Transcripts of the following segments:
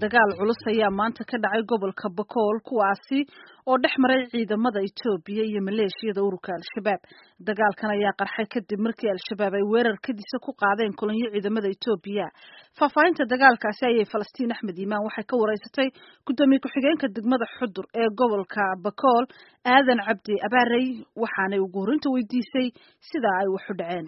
dagaal culus ayaa maanta ka dhacay gobolka bakool kuwaasi oo dhex maray ciidamada etoobiya iyo maleeshiyada ururka al-shabaab dagaalkan ayaa qarxay kadib markii al-shabaab ay weerar kadisa ku qaadeen kulanyo ciidamada etoobiya faahfaahinta dagaalkaasi ayay falastiin axmed iimaan waxay ka wareysatay guddoomiye ku-xigeenka degmada xudur ee gobolka bakool aadan cabdi abaarey waxaanay ugu horinta weydiisay sida ay wax u dhaceen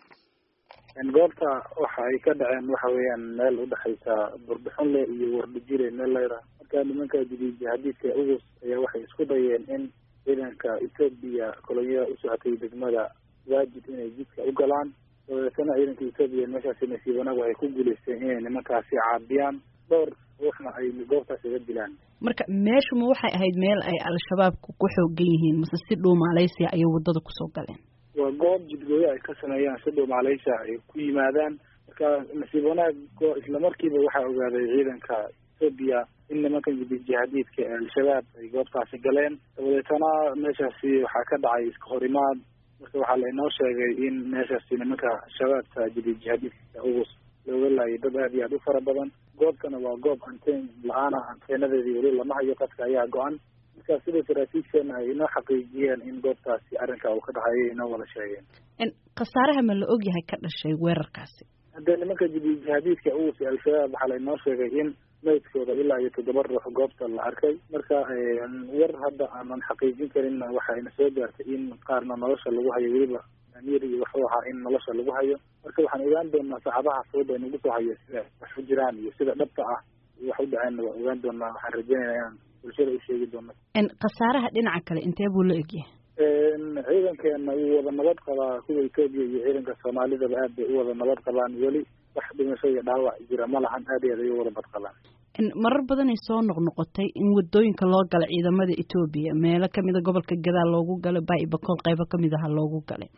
goobta waxa ay ka dhaceen waxa weeyaan meel udhexaysa burbixunle iyo wardijile meel layra marka nimanka jihadiidka ugus ayaa waxay isku dayeen in ciidanka etoobiya kolonyada usocotay degmada waajib inay jidka u galaan dabeetana ciidanka etoobiya meeshaasi nasiib wanaag waxay ku guuleysteen inay nimankaasi caabiyaan dhowr ruuxna ay goobtaas iga dilaan marka meeshuma waxay ahayd meel ay al-shabaabku ku xoogan yihiin mase si dhow maaleysia ayay wadada kusoo galeen waa goob jidgooyo ay ka sameeyaan si dhow maaleysia ay ku yimaadaan marka nasiib wanaag isla markiiba waxaa ogaaday ciidanka etoobiya in nimankan jihadiidka ee al-shabaab ay goobtaasi galeen dabadeetana meeshaasi waxaa ka dhacay iska horimaad marka waxaa lainoo sheegay in meeshaasi nimanka shabaabka jihadiidka ugus looga laayay dad aad iyo aad u fara badan goobtana waa goob anteen la-aana anteenadeedii weli lama hayo qadka ayaa go-an marka sida saraakiisheena ay inoo xaqiijiyeen in goobtaasi arrinka uu ka dhacayay inoo wada sheegeen khasaaraha ma la ogyahay ka dhashay weerarkaasi haddee nimanka jihadiidka ugus ee al-shabaab waxaa lainoo sheegay in maydkooda ilaa iyo toddoba ruux goobta la arkay marka war hadda aanan xaqiijin karin waxayna soo gaartay in qaarna nolosha lagu hayo weliba amir iyo waxuu ahaa in nolosha lagu hayo marka waxaan ogaan doonaa saacadaha fooda nagu soo hayo sida wax u jiraan iyo sida dhabta ah iyo wax u dhaceenna waan ogaan doonaa waxaan rajeynaya inaan bulshada u sheegi doono khasaaraha dhinaca kale intee buu la egyahay ciidankeena wuu wada nabad qabaa kuwa etoobiya iyo ciidanka soomaalidaba aad bay u wada nabad qabaan weli wax dhimasho iyo dhaawac jira ma lahan aad iyo aad ay u wada bad qabaan marar badanay soo noqnoqotay in wadooyinka loo gala ciidamada etoobiya meelo kamida gobolka gadaal loogu galay bai bakool qaybo kamid aha loogu galay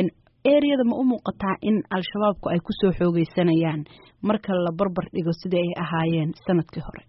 areada ma u muuqataa in al-shabaabku ay kusoo xoogeysanayaan marka la barbar dhigo sidii ay ahaayeen sanadkii hore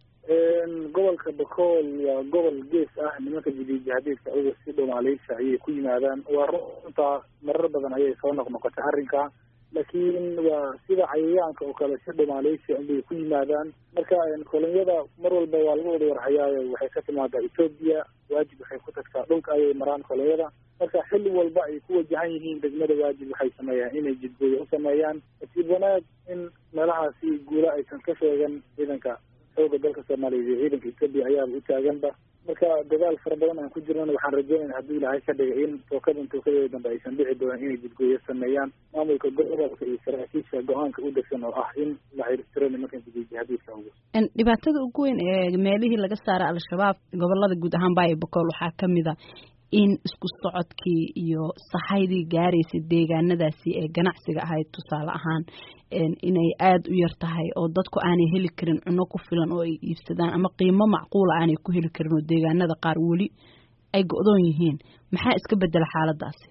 gobolka bakool waa gobol gees ah nimanka jihadiidka uga si dhow maaleysia ayay ku yimaadaan waa runtaa marar badan ayay soo noqnoqotay arrinka laakiin waa sida cayayaanka oo kale si dhow maaleysia unbay ku yimaadaan marka kolonyada mar walba waa laga wada warhayaayo waxay ka timaadaa etoobiya waajib waxay ku tagtaa dhulka ayay maraan kolonyada marka xilli walba ay ku wajahan yihiin degmada waajib waxay sameeyaan inay jidgooyo u sameeyaan nasiib wanaag in meelahaasi guula aysan ka sheegan ciidanka xooga dalka soomaaliya iyo ciidanka etoobiya ayaaba u taaganba marka dadaal fara badan aan ku jirnana waxaan rajeynayna haddii ilaahay ka dhigay in tookadan tookadeeda dambe aysan dhici doonan inay jidgooyo sameeyaan maamulka gobolka iyo saraakiisha go-aanka u degsan oo ah in la xirtiro nimankan jihadiidka ugu dhibaatada ugu weyn ee meelihii laga saara al-shabaab gobolada guud ahaan baayo bakool waxaa kamid a in isku socodkii iyo sahaydii gaaraysay deegaanadaasi ee ganacsiga ahayd tusaale ahaan inay aada u yar tahay oo dadku aanay heli karin cuno ku filan oo ay iibsadaan ama qiimo macquula aanay ku heli karin oo deegaanada qaar weli ay go-doon yihiin maxaa iska bedela xaaladaasi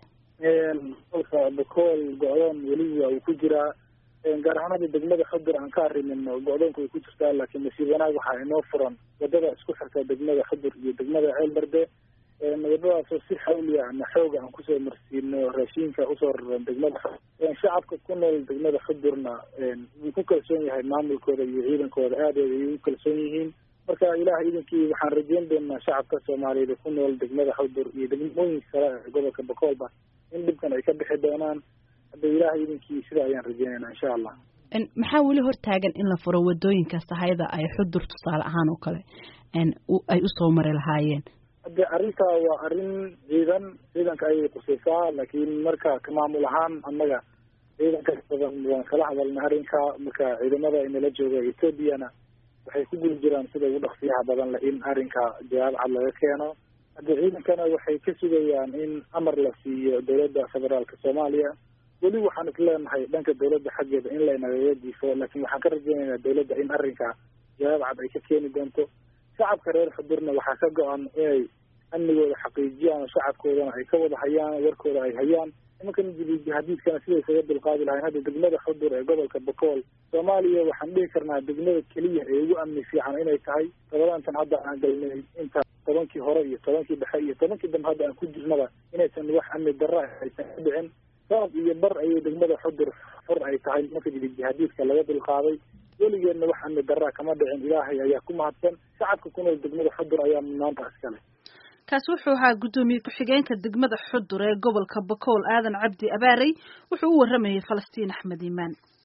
gobolka bakool go-doon weli waa uu ku jiraa gaar ahaan hadda degmada xudur aan ka arimin go-doonka way ku jirtaa laakiin nasiib wanaag waxaa inoo furan wadada isku xirta degmada xudur iyo degmada ceelbarde wadadaasoo si xawliya ama xooga aan kusoo marsiino raashiinka usoo raran degmada shacabka ku nool degmada xudurna wuu ku kalsoon yahay maamulkooda iyo ciidankooda aadeeda ay u kalsoon yihiin marka ilaah iidankii waxaan rajeyn doonaa shacabka soomaaliyeed ku nool degmada xudur iyo degmooyinka kale ee gobolka bakoolba in dhibkan ay ka bixi doonaan hadda ilaah iidankii sida ayaan rajeynayna insha allah maxaa weli hortaagan in la furo wadooyinka sahayda ay xudur tusaale ahaan oo kale ay usoo mari lahaayeen hadde arrintaa waa arrin ciidan ciidanka ayay qusaysaa laakiin marka ka maamul ahaan annaga ciidanka badan waan kala hadalnay arrinka marka ciidamada inala jooga etoobiyana waxay ku guli jiraan sida ugu dhaqsiyaha badan le in arrinka jawaab cad laga keeno hadde ciidankana waxay ka sugayaan in amar la siiyo dowladda federaalka soomaaliya weli waxaan is leenahay dhanka dowladda xaggeeda in laynagaga diifo laakiin waxaan ka rajeynaynaa dowladda in arrinka jawaab cad ay ka keeni doonto shacabka reer xudurna waxaa ka go-an inay amnigooda xaqiijiyaan shacabkoodana ay ka wada hayaan warkooda ay hayaan nimankan jihadiidkana siday isaga dulqaadi lahayn hadda degmada xudur ee gobolka bakool soomaaliya waxaan dhihi karnaa degmada keliya ee ugu amni fiican inay tahay todobaantan hadda aan galnay inta tobankii hore iyo tobankii dhexe iyo tobankii dambe hadda aan ku jirnaba inaysan wax amni darra aysan ka dhicin sabab iyo bar ayay degmada xudur fur ay tahay nimanka jihadiidka laga dulqaaday weligeedna wax amni daraa kama dhicin ilaahay ayaa ku mahadsan shacabka ku nool degmada xudur ayaa maanta iskale kaasi wuxuu ahaa guddoomiye ku-xigeenka degmada xudur ee gobolka bakool aadan cabdi abaarey wuxuu u waramayay falastiin axmed iimaan